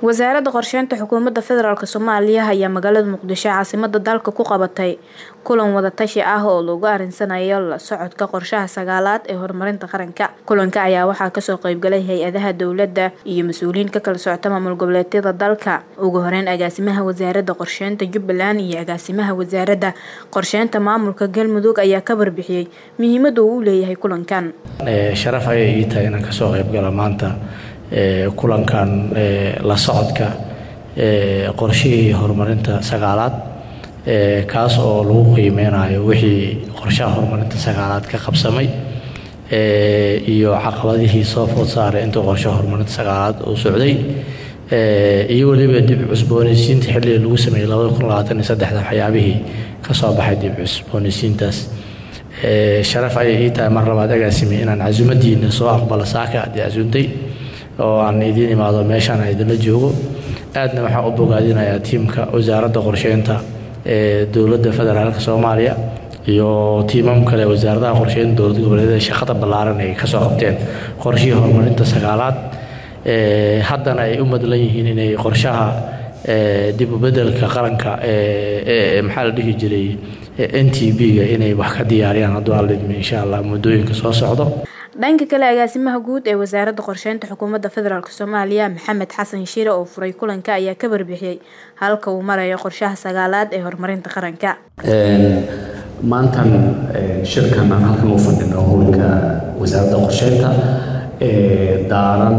wasaaradda qorsheynta xukuumadda federaalk soomaaliya ayaa magaalada muqdisho caasimada dalka ku qabatay kulan wadatashi ah oo lagu arinsanayo la socodka qorshaha sagaalaad ee horumarinta qaranka kulanka ayaa waxaa kasoo qeybgalay hay-adaha dowladda iyo mas-uuliyiin ka kala socota maamul goboleedyada dalka ugu horeyn agaasimaha wasaaradda qorsheynta jubbaland iyo agaasimaha wasaaradda qorsheynta maamulka galmudug ayaa ka warbixiyey muhiimada uu u leeyahay kulankan sharaf ayay ii tahay inaan kasoo qeybgalo maanta kulankan la socodka qorshihii horumarinta sagaalaad kaas oo lagu qiimeynayo wixii qorshaha horumarinta sagaalaad ka qabsamay iyo caqabadihii soo food saaray intuu qorshaha horumarinta sagaalaad uu socday iyo weliba dib cusboonaysiinta xilliga lagu sameeyey labada kun labaatan iyo saddexda waxyaabihii kasoo baxay dib cusboonaysiintaas sharaf ayay ii tahay mar labaad agaasimi inaan casuumadiina soo aqbalo saaka aad casuuntay oo aan idiin imaado meeshaan aan idinla joogo aadna waxaan u bogaadinayaa tiimka wasaaradda qorsheynta ee dowladda federaalk soomaaliya iyo tiimam kale wasaaradaha qorsheynta dowlad goboleedyada shaqada ballaaran ay kasoo qabteen qorshihii horumarinta sagaalaad haddana ay u madlan yihiin inay qorshaha dib u bedelka qaranka maxaa la dhihi jiray n t b-ga inay wax ka diyaariyaan hadduu alidmi insha allah muddooyinka soo socdo dhanka kale agaasimaha guud ee wasaaradda qorsheynta xukuumadda federaalk soomaaliya maxamed xasan shire oo furay kulanka ayaa ka warbixiyey halka uu marayo qorshaha sagaalaad ee horumarinta qaranka maantan shirkan aan halkan u fadhino howlka wasaaradda qorsheynta daaran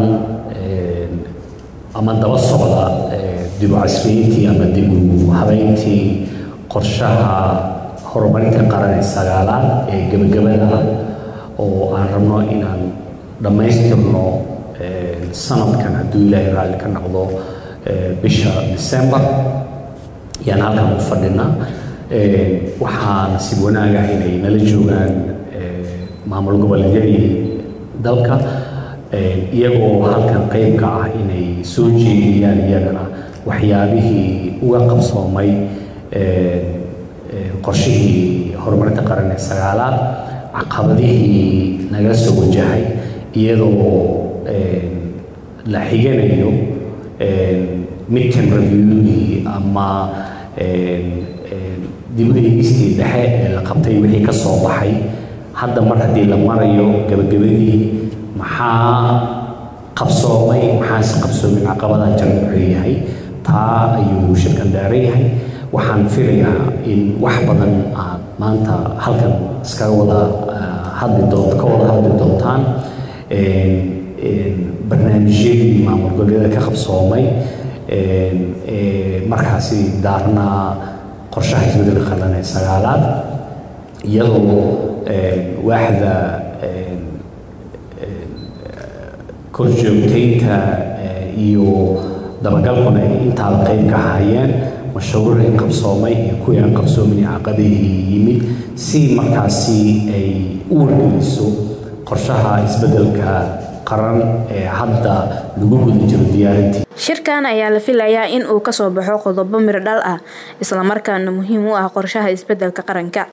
ama daba socda dib u casriyeyntii ama dib u habeyntii qorshaha horumarinta qaran ee sagaalaad ee gebagabada ah oo aan rabno inaan dhammaystirno sanadkan hadduu ilaahay raalli ka noqdo bisha december ayaan halkan u fadhinaa waxaa nasiib wanaaga inay nala joogaan maamul goboleedyadii dalka iyagoo halkan qeyb ka ah inay soo jeediyaan iyagana waxyaabihii uga qabsoomay qorshihii horumarinta qaran ee sagaalaad caqabadihii naga soo wajahay iyadoo la xiganayo midterm reviewgii ama dib u eegistii dhexe ee la qabtay wixii ka soo baxay hadda mar haddii la marayo gabagabadii maxaa qabsoomay maxaase qabsoomin caqabadaha jira wuxuu yahay taa ayuu shirkan daaran yahay waxaan filayaa in wax badan aad maanta halkan iskaga wada hadli doonto ka wada hadli doontaan barnaamijyadii maamul goboleedyada ka qabsoomay markaasi daarnaa qorshaha isbedelka qaran ee sagaalaad iyadoo waaxda korjoogtaynta iyo dabagalkuna ay intaaba qayb ka hayeen mashruucii qabsoomay iyo kuwii aan qabsoomin caqabihii yimid si markaasi ay u wargeliso qorshaha isbedelka qaran ee hadda lagu guda jiro diyaarintii shirkan ayaa la filayaa in uu kasoo baxo qodobo miro dhal ah islamarkaana muhiim u ah qorshaha isbedelka qaranka